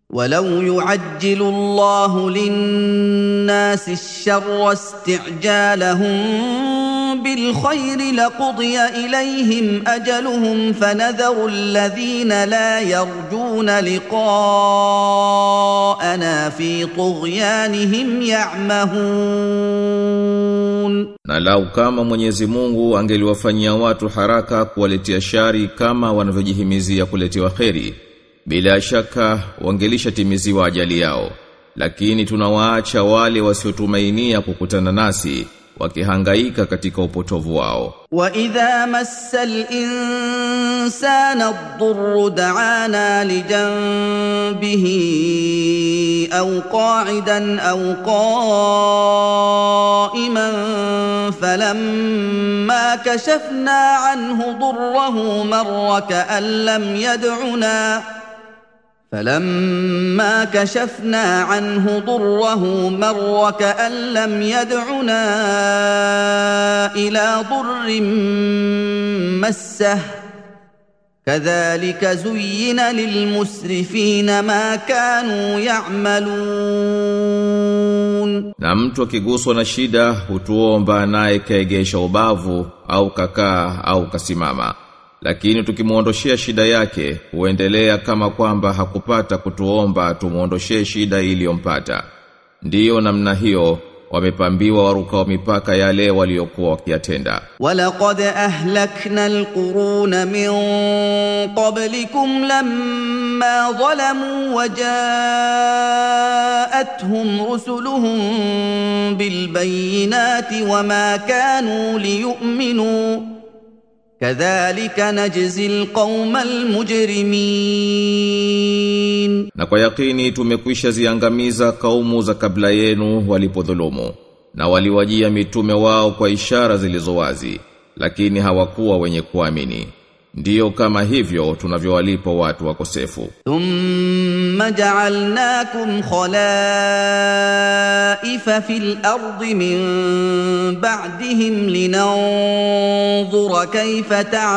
ولو يعجل الله للناس الشر استعجالهم بالخير لقضي اليهم اجلهم فنذر الذين لا يرجون لقاءنا في طغيانهم يعمهون Na lau kama Mwenyezi Mungu angeliwafanyia watu haraka kuwaletea shari kama wanavyojihimizia kuletewa kheri, bila shaka wangelishatimiziwa ajali yao. Lakini tunawaacha wale wasiotumainia kukutana nasi wakihangaika katika upotovu wao. واذا مس الانسان الضر دعانا لجنبه او قاعدا او قائما فلما كشفنا عنه ضره مر كان لم يدعنا فلما كشفنا عنه ضره مر كأن لم يدعنا إلى ضر مسه كذلك زين للمسرفين ما كانوا يعملون Na mtu akiguswa na shida hutuomba naye kaegesha ubavu au kakaa au kasimama. Lakini tukimuondoshea shida yake huendelea kama kwamba hakupata kutuomba tumuondoshee shida iliyompata. Ndiyo namna hiyo wamepambiwa warukao mipaka yale waliokuwa wakiyatenda. ولقد أهلكنا القرون من قبلكم لما ظلموا وجاءتهم رسلهم بالبينات وما كانوا ليؤمنوا كذلك نجزي القوم المجرمين Na kwa yakini tumekwisha ziangamiza kaumu za kabla yenu walipodhulumu na waliwajia mitume wao kwa ishara zilizo wazi lakini hawakuwa wenye kuamini. Ndiyo kama hivyo tunavyowalipa watu wakosefu. ثم جعلناكم خلائف في الارض من بعدهم لننظر كيف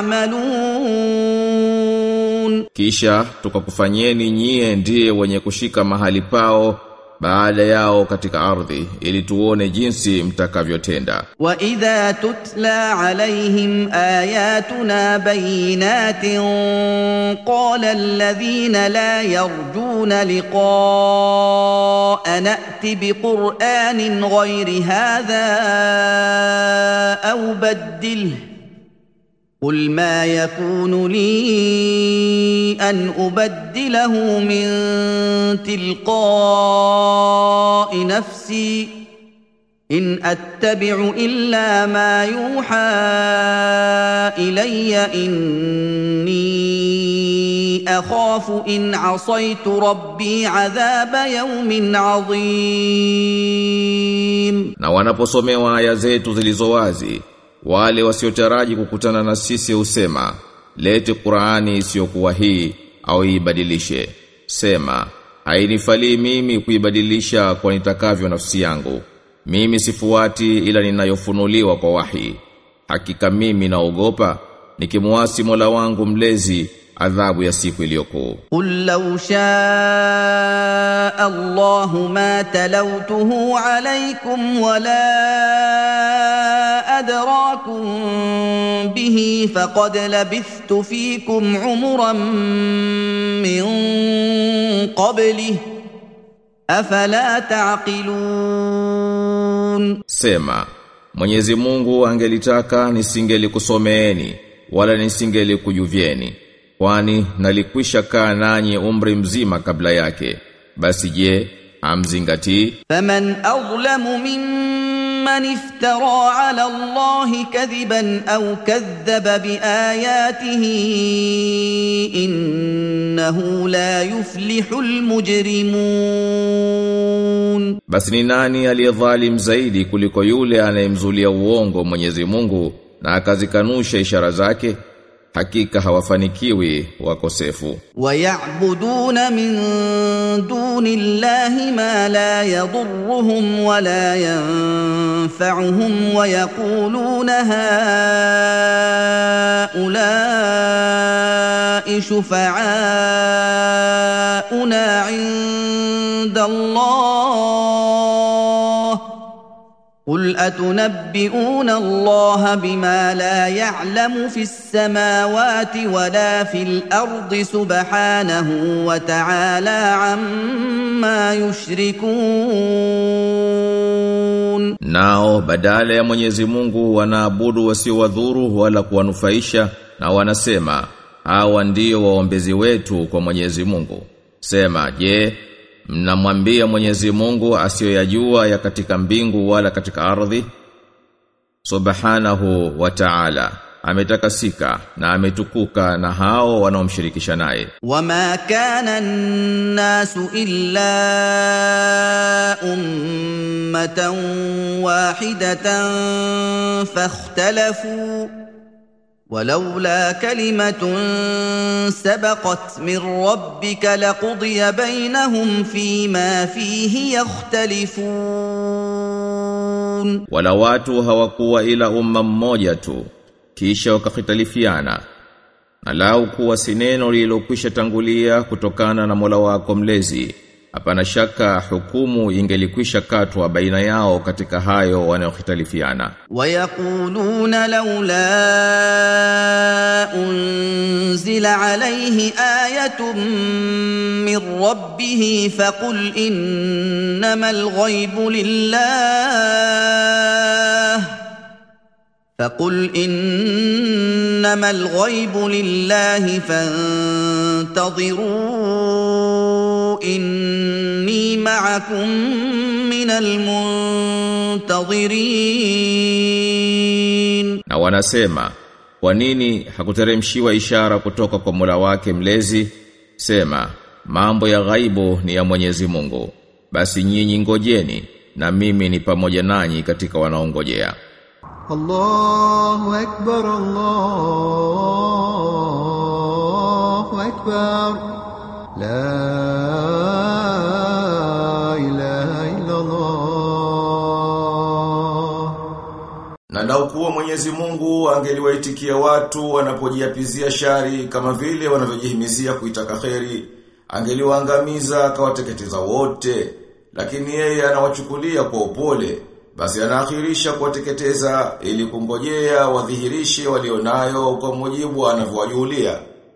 تعملون Kisha tukakufanyeni nyie ndiye wenye kushika mahali pao baada yao katika ardhi ili tuone jinsi mtakavyotenda. واذا تتلى عليهم اياتنا بينات قال الذين لا يرجون لقاء نات بقران غير هذا او بدله قل ما يكون لي ان ابدله من تلقاء نفسي ان اتبع الا ما يوحى الي اني اخاف ان عصيت ربي عذاب يوم عظيم Na wanaposomewa aya zetu zilizo wazi, wale wasiotaraji kukutana na sisi husema, lete Qur'ani isiyokuwa hii au ibadilishe. Sema, hainifalii mimi kuibadilisha kwa nitakavyo nafsi yangu. Mimi sifuati ila ninayofunuliwa kwa wahi. Hakika mimi naogopa nikimuasi Mola wangu mlezi adhabu ya siku iliyokuu. قل لو شاء الله ما تلوته عليكم ولا ادراكم به فقد لبثت فيكم عمرا من قبله افلا تعقلون Sema, Mwenyezi Mungu angelitaka nisingelikusomeeni wala nisingelikujuvieni kwani nalikwisha kaa nanyi umri mzima kabla yake. Basi je, amzingatii? فمن اظلم ممن افترى على الله كذبا او كذب باياته انه لا يفلح المجرمون Basi ni nani aliyedhalim zaidi kuliko yule anayemzulia uongo Mwenyezi Mungu na akazikanusha ishara zake? Hakika hawafanikiwi wakosefu. ويعبدون من دون الله ما لا يضرهم ولا ينفعهم ويقولون هؤلاء هؤلاء شفعاؤنا عند الله قل اتنبئون الله بما لا يعلم في السماوات ولا في الارض سبحانه وتعالى عما يشركون Nao badala ya Mwenyezi Mungu wanaabudu wasiowadhuru wala kuwanufaisha na wanasema hawa ndio waombezi wetu kwa Mwenyezi Mungu. Sema je, mnamwambia Mwenyezi Mungu asiyoyajua ya katika mbingu wala katika ardhi? Subhanahu wa Ta'ala ametakasika na ametukuka na hao wanaomshirikisha naye. وما كان الناس الا امه واحده فاختلفوا ولولا كلمه سبقت من ربك لقضي بينهم فيما فيه يختلفون Wala watu hawakuwa ila umma mmoja tu kisha wakahitalifiana na lau kuwa si neno lililokwisha tangulia kutokana na Mola wako mlezi hapana shaka hukumu ingelikwisha katwa baina yao katika hayo wanayohitalifiana ويقولون لولا انزل عليه ايه من ربه فقل انما الغيب لله فقل انما الغيب لله فانتظروا اني معكم من المنتظرين na wanasema kwa nini hakuteremshiwa ishara kutoka kwa Mola wake mlezi sema mambo ya ghaibu ni ya Mwenyezi Mungu basi nyinyi ngojeni na mimi ni pamoja nanyi katika wanaongojea الله أكبر الله أكبر لا إله إلا الله Na lau kuwa Mwenyezi Mungu angeliwaitikia watu wanapojiapizia shari kama vile wanavyojihimizia kuitaka kheri, angeliwaangamiza akawateketeza wote, lakini yeye anawachukulia kwa upole, basi anaakhirisha kuwateketeza ili kungojea wadhihirishe walionayo kwa mujibu anavyowajulia.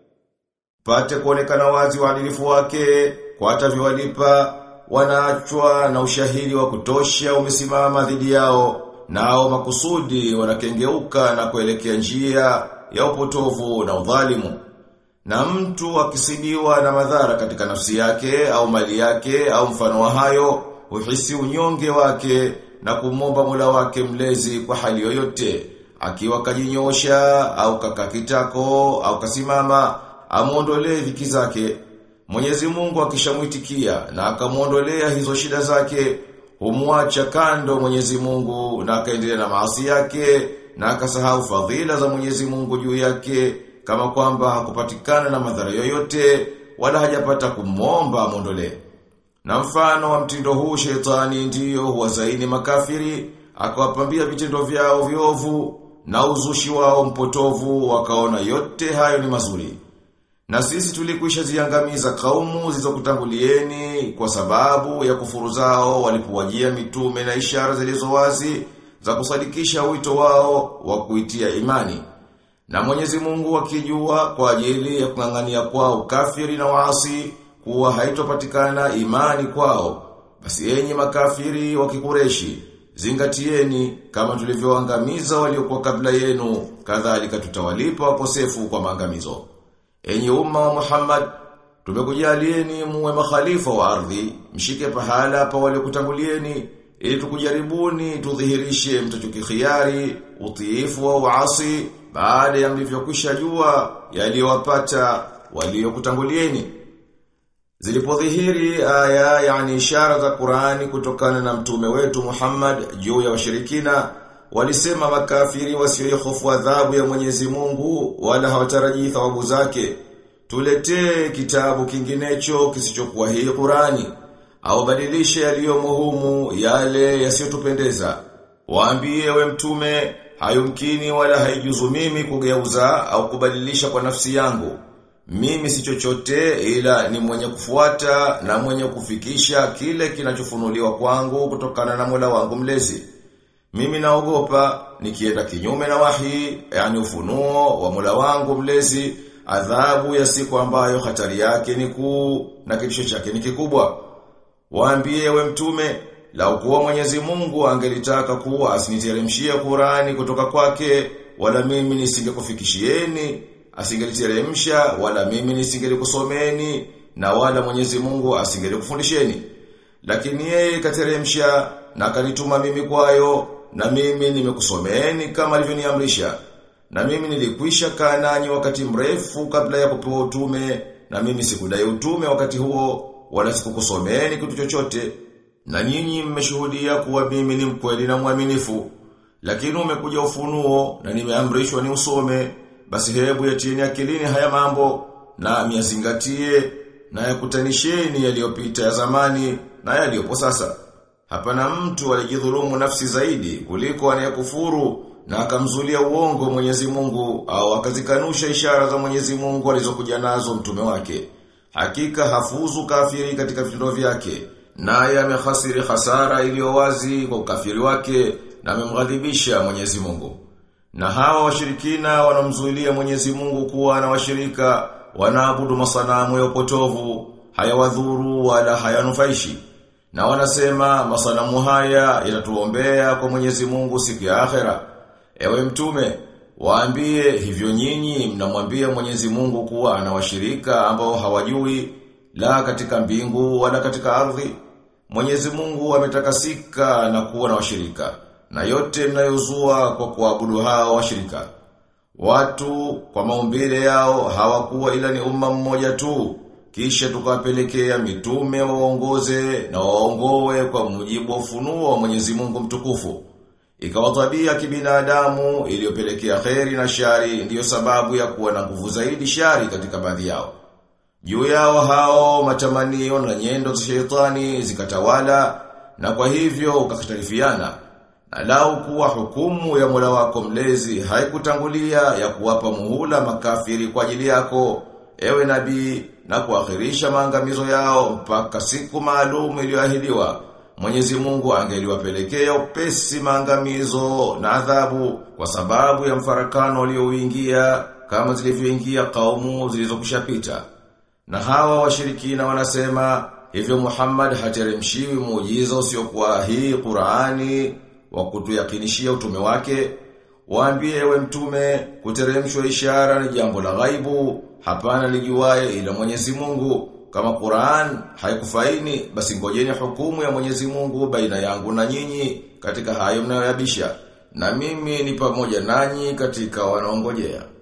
Pate kuonekana wazi uadilifu wake, kwa atavyowalipa, wanaachwa na ushahidi wa kutosha umesimama dhidi yao, nao makusudi wanakengeuka na kuelekea njia ya upotovu na udhalimu. Na mtu akisibiwa na madhara katika nafsi yake au mali yake au mfano wa hayo, uhisi unyonge wake na kumomba Mola wake mlezi kwa hali yoyote, akiwa kajinyosha au kakakitako au kasimama, amuondolee dhiki zake. Mwenyezi Mungu akishamwitikia na akamuondolea hizo shida zake, humwacha kando Mwenyezi Mungu na akaendelea na maasi yake na akasahau fadhila za Mwenyezi Mungu juu yake kama kwamba hakupatikana na madhara yoyote wala hajapata kumwomba amuondolee. Na mfano wa mtindo huu shetani ndiyo huwazaini makafiri, akawapambia vitendo vyao viovu na uzushi wao mpotovu wakaona yote hayo ni mazuri. Na sisi tulikwisha ziangamiza kaumu zilizokutangulieni kwa sababu ya kufuru zao walipowajia mitume na ishara zilizo wazi za kusadikisha wito wao wa kuitia imani. Na Mwenyezi Mungu akijua kwa ajili ya kung'ang'ania kwao kafiri na waasi kuwa haitopatikana imani kwao. Basi enyi makafiri wa kikureshi, zingatieni kama tulivyoangamiza waliokuwa kabla yenu, kadhalika tutawalipa wakosefu kwa maangamizo. Enyi umma wa Muhammad, tumekujalieni muwe makhalifa wa ardhi, mshike pahala pa waliokutangulieni, ili tukujaribuni tudhihirishe mtachokikhiari, utiifu wa uasi, baada ya mlivyokwisha jua yaliyowapata waliokutangulieni. Zilipodhihiri aya yani ishara za Qur'ani kutokana na mtume wetu Muhammad juu ya washirikina walisema makafiri wasiohofu adhabu ya Mwenyezi Mungu wala hawatarajii thawabu zake tuletee kitabu kinginecho kisichokuwa hii Qur'ani au badilishe yaliyomo humu yale yasiyotupendeza waambie we mtume hayumkini wala haijuzu mimi kugeuza au kubadilisha kwa nafsi yangu mimi si chochote ila ni mwenye kufuata na mwenye kufikisha kile kinachofunuliwa kwangu kutokana na Mola wangu mlezi. Mimi naogopa nikienda kinyume na wahi, yani ufunuo wa Mola wangu mlezi, adhabu ya siku ambayo hatari yake ni kuu na kitisho chake ni kikubwa. Waambie we mtume, lau kuwa Mwenyezi Mungu angelitaka kuwa asiniteremshie Qurani kutoka kwake, wala mimi nisingekufikishieni, asingeliteremsha wala mimi nisingekusomeni na wala Mwenyezi Mungu asingelikufundisheni. Lakini yeye kateremsha na kanituma mimi kwayo na mimi nimekusomeni kama alivyoniamrisha. Na mimi nilikwisha kaa nanyi wakati mrefu kabla ya kupewa utume na mimi sikudai utume wakati huo wala sikukusomeni kitu chochote. Na nyinyi mmeshuhudia kuwa mimi ni mkweli na mwaminifu. Lakini umekuja ufunuo na nimeamrishwa ni usome, basi hebu yatieni akilini haya mambo na miyazingatie na yakutanisheni yaliyopita ya zamani na yaliyopo sasa. Hapana mtu alijidhulumu nafsi zaidi kuliko anayekufuru na akamzulia uongo Mwenyezi Mungu au akazikanusha ishara za Mwenyezi Mungu alizokuja nazo mtume wake. Hakika hafuzu kafiri katika vitendo vyake, naye amehasiri hasara iliyo wazi kwa ukafiri wake na amemghadhibisha Mwenyezi Mungu. Na hawa washirikina wanamzuilia Mwenyezi Mungu kuwa na washirika wanaabudu masanamu ya upotovu, hayawadhuru wala hayanufaishi. Na wanasema masanamu haya yanatuombea kwa Mwenyezi Mungu siku ya akhera. Ewe mtume, waambie hivyo nyinyi mnamwambia Mwenyezi Mungu kuwa ana washirika ambao hawajui la katika mbingu wala katika ardhi. Mwenyezi Mungu ametakasika na kuwa na washirika na yote mnayozua kwa kuabudu hao washirika. Watu kwa maumbile yao hawakuwa ila ni umma mmoja tu. Kisha tukawapelekea mitume waongoze na waongoe kwa mujibu wa ufunuo wa Mwenyezi Mungu mtukufu. Ikawa tabia kibinadamu iliyopelekea kheri na shari ndiyo sababu ya kuwa na nguvu zaidi shari katika baadhi yao. Juu yao hao matamanio na nyendo za shetani zikatawala na kwa hivyo ukakhtalifiana. Na lau kuwa hukumu ya Mola wako mlezi haikutangulia ya kuwapa muhula makafiri kwa ajili yako, ewe nabii, na kuakhirisha maangamizo yao mpaka siku maalum iliyoahidiwa. Mwenyezi Mungu angeliwapelekea upesi maangamizo na adhabu kwa sababu ya mfarakano ulioingia kama zilivyoingia kaumu zilizokushapita. Na hawa washirikina wanasema hivyo Muhammad hateremshiwi muujiza usiokuwa hii Qur'ani wa kutuyakinishia utume wake. Waambie ewe mtume kuteremshwa ishara ni jambo la ghaibu, hapana lijuaye ila Mwenyezi Mungu. Kama Qur'an haikufaini basi ngojeni hukumu ya Mwenyezi Mungu baina yangu na nyinyi katika hayo mnayoyabisha. Na mimi ni pamoja nanyi katika wanaongojea.